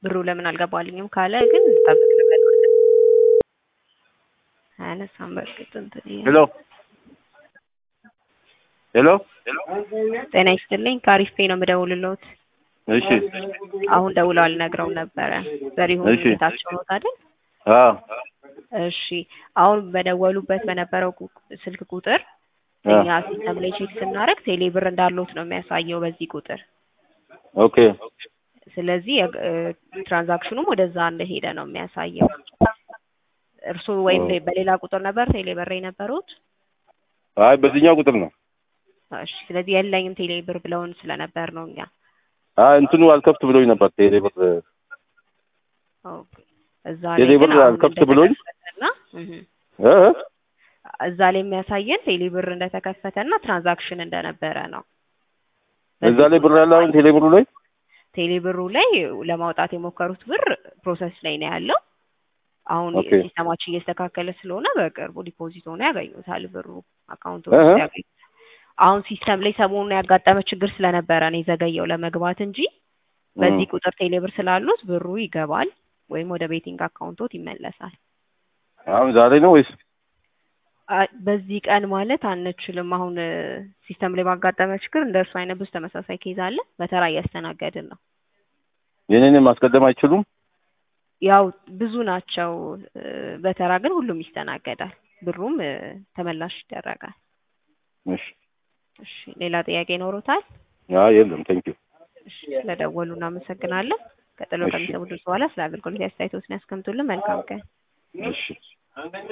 ብሩ ለምን አልገባልኝም ካለ ግን ጠብቅ ልበል። አያነሳም። በእርግጥ እንትን ይሄ- ሄሎ ሄሎ ጤና ይስጥልኝ ከአሪፍ ፔ ነው የምደውልልዎት። እሺ አሁን ደውለው አልነግረው ነበረ። ዘሪሁን እሺ። ቤታቸው ነው አይደል? አዎ እሺ አሁን በደወሉበት በነበረው ቁ- ስልክ ቁጥር አ እኛ ሲስተም ላይ ቼክ ስናደርግ ቴሌ ብር እንዳሉት ነው የሚያሳየው በዚህ ቁጥር። ኦኬ ስለዚህ የግ- እ፣ ትራንዛክሽኑም ወደዛ እንደሄደ ነው የሚያሳየው። እርስዎ ወይም ኦ። ሌ- በሌላ ቁጥር ነበር ቴሌ ብር የነበሩት? አይ በዚህኛው ቁጥር ነው። እሺ ስለዚህ የለኝም ቴሌ ብር ብለውን ስለነበር ነው እኛ አይ እንትኑ አልከፍት ብሎኝ ነበር ቴሌ ብር ኦኬ። እዛ ቴሌ ላይ ብር ግን አሁን አልከፍት ብሎኝ እንደተከፈተና እህ፣ እ እዛ ላይ የሚያሳየን ቴሌ ብር እንደተከፈተና ትራንዛክሽን እንደነበረ ነው። እዛ ላይ ብር ያለ አሁን ቴሌ ብሩ ላይ ቴሌ ብሩ ላይ ለማውጣት የሞከሩት ብር ፕሮሰስ ላይ ነው ያለው። አሁን ኦኬ። ሲስተማችን እየስተካከለ ስለሆነ በቅርቡ ዲፖዚት ሆኖ ያገኙታል ብሩ አካውንቱ እህ። ውስጥ ያገኙ። አሁን ሲስተም ላይ ሰሞኑን ያጋጠመ ችግር ስለነበረ ነው የዘገየው ለመግባት እንጂ በዚህ ቁጥር ቴሌ ብር ስላሉት ብሩ ይገባል ወይም ወደ ቤቲንግ አካውንቶት ይመለሳል። አሁን ዛሬ ነው ወይስ አ- በዚህ ቀን ማለት አንችልም። አሁን እ፣ ሲስተም ላይ ባጋጠመ ችግር እንደ እርሱ አይነት ብዙ ተመሳሳይ ኬዝ አለ። በተራ እያስተናገድን ነው። የኔንም ማስቀደም አይችሉም? ያው ብዙ ናቸው። እ፣ በተራ ግን ሁሉም ይስተናገዳል። ብሩም እ፣ ተመላሽ ይደረጋል። እሺ እሺ፣ ሌላ ጥያቄ ይኖሩታል? አይ የለም ቴንኪው እሺ፣ ስለደወሉ እናመሰግናለን። ቀጥሎ እሺ። ከሚሰሙ ድምፅ በኋላ ስለ አገልግሎት አስተያየቶትን ያስቀምጡልን። መልካም ቀን። እሺ